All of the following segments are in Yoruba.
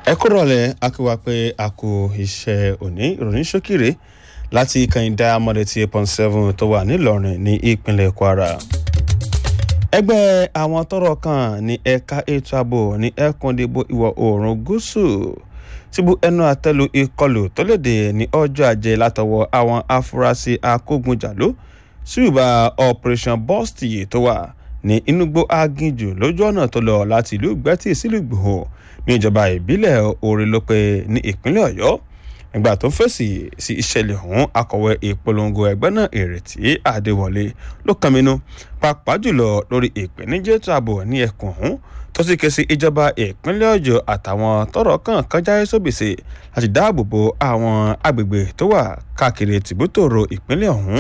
ẹ kúrò lẹ akíwá pé a kò iṣẹ́ òní ìròyìn ṣókìrè láti kànìdá amọ̀dẹ̀tì eight point seven tó wà nílọrin ní ìpínlẹ̀ kwara ẹgbẹ́ àwọn tọ́rọ̀ kàn ní ẹ̀ka ètò ààbò ní ẹkùndìbò ìwọ̀ oòrùn gúúsù ti bu ẹnu àtẹ́lu ìkọlù tó léde ní ọjọ́ ajé látọwọ́ àwọn afurasí akógunjàló ṣùgbà operation bọ́ọ̀sì tó wà ní inúgbó aginjù lójú ọ̀nà tó lọ láti ìlú gbẹ́tì sílùú gbòho ní ìjọba ìbílẹ̀ orílọ́pẹ́ ní ìpínlẹ̀ ọ̀yọ́ nígbà tó ń fèsì sí ìṣẹ̀lẹ̀ ọ̀hún akọ̀wé ìpolongo ẹgbẹ́ náà ìrètí àdéwọlé ló kànmínú pàápàá jùlọ lórí ìpèníjà ètò ààbò ní ẹkùn ọ̀hún tó sì ké sí ìjọba ìpínlẹ̀ ọ̀yọ́ àtàwọn tọ́rọ̀ kàn kan jáwé sóbìsì láti dáàbò bo àwọn agbègbè tó wà káàkiri tìbútòrò ìpínlẹ̀ ọ̀hún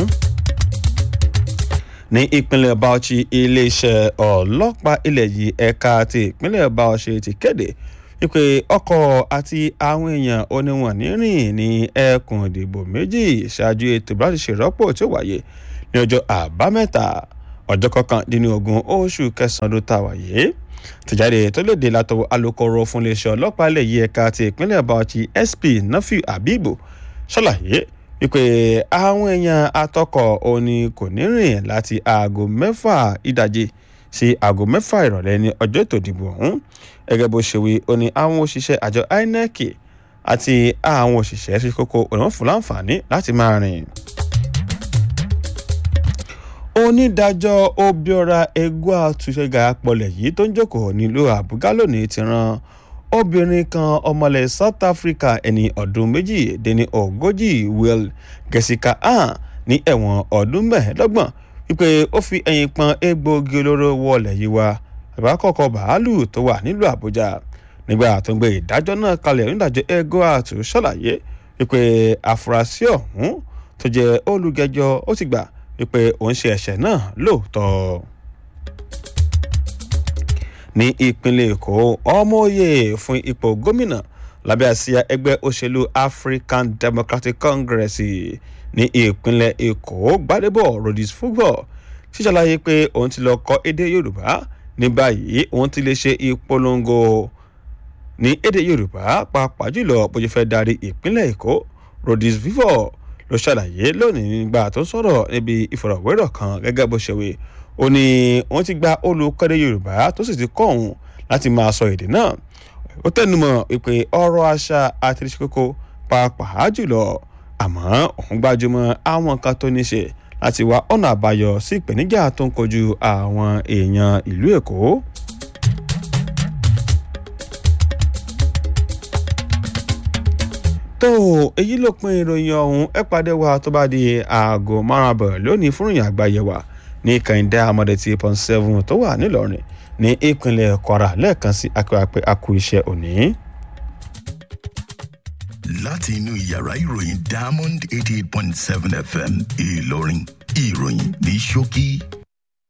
ní ìpínlẹ̀ bauchi iléeṣẹ́ ọlọ́pàá ilẹ̀ yìí ẹ̀ka ti ìpínlẹ̀ bauchi ti kéde wípé ọkọ̀ àti àwọn èèyàn oníwọ̀n nírìn ní ẹkùn ìdìbò méjì ṣáájú ètò láti ṣèrọ́pò tí ó wáyé ní ọjọ́ àbámẹ́ta ọjọ́ kọkàndínlógún oṣù kẹsàn-án ló ta wáyé tìjáde tó léde látọwọ́ alūkkóró fún iléeṣẹ́ ọlọ́pàá ilẹ̀ yìí ẹ̀ka ti ìpínlẹ̀ bauchi sp nafiu abibu ṣàlàyé wípé àwọn èèyàn atọ́kọ̀ òní kò ní rìn láti aago mẹ́fà ìdajì sí aago mẹ́fà ìrọ̀lẹ́ ní ọjọ́ ètò ìdìbò ọ̀hún gẹ́gẹ́ bó ṣe wí ó ní àwọn òṣìṣẹ́ àjọ inec àti àwọn òṣìṣẹ́ ṣe kókó òun fún láǹfààní láti máa rìn. onídàájọ́ obiora egua àtúnṣe pọlẹ̀ yìí tó ń jókòó nílùú àbúgá lónìí ti ran obìnrin kan ọmọlẹ̀ south africa ẹni ọdún méjì dín ní ogójì will jessica han ní ẹ̀wọ̀n ọdún mẹ́ẹ̀ẹ́dọ́gbọ̀n wípé ó fi ẹ̀yìn pọn egbòogi olóró wọlé yìí wá àbákọ́kọ́ bàálù tó wà nílùú àbújá nígbà tó ń gbé ìdájọ́ náà kalẹ̀ onídàájọ́ egoat ṣàlàyé wípé àfúrásì ọ̀hún tó jẹ́ olùgẹ́jọ́ ó ti gbà wípé òun ṣe ẹ̀ṣẹ̀ náà lóòótọ́ ní ìpínlẹ̀ èkó ọmọoyè fún ipò gómìnà lábẹ́ àsíá ẹgbẹ́ òṣèlú african democratic congress ní ìpínlẹ̀ èkó gbadebo rodis football ṣíṣàlàyé pé òun ti lọ kọ́ èdè yorùbá ní báyìí òun ti lè ṣe ìpolongo ní èdè yorùbá pàápàá jùlọ bó ṣe fẹ́ darí ìpínlẹ̀ èkó rodis vivo ló ṣàlàyé lónìí nígbà tó sọ̀rọ̀ níbi ìfọ̀rọ̀wérọ̀ kan gẹ́gẹ́ bó ṣe wí ó ní wọ́n ti gba olùkọ́dé yorùbá tó sì ti kọ́ òun láti máa sọ èdè náà ó tẹnumọ́ pé ọ̀rọ̀ àṣà àti ìṣe kókó pàápàá jùlọ àmọ́ òun gbájúmọ́ àwọn nǹkan tó ní ṣe láti wá ọ̀nà àbáyọ sí ìpèníjà tó ń kojú àwọn èèyàn ìlú èkó. tó èyí ló pin ìròyìn ọ̀hún ẹ pàdé wa tó bá di aago márùn-ún àbọ̀ lónìí fún ìròyìn àgbáyé wa ní kàìndé amọ̀dé tí pọ́n seven tó wà nílọrin ní ìpínlẹ̀ kwara lẹ́ẹ̀kan sí akíwápẹ́ akú iṣẹ́ òní. láti inú yàrá ìròyìn diamond eighty eight point seven fm ìlọrin ìròyìn ní ṣókí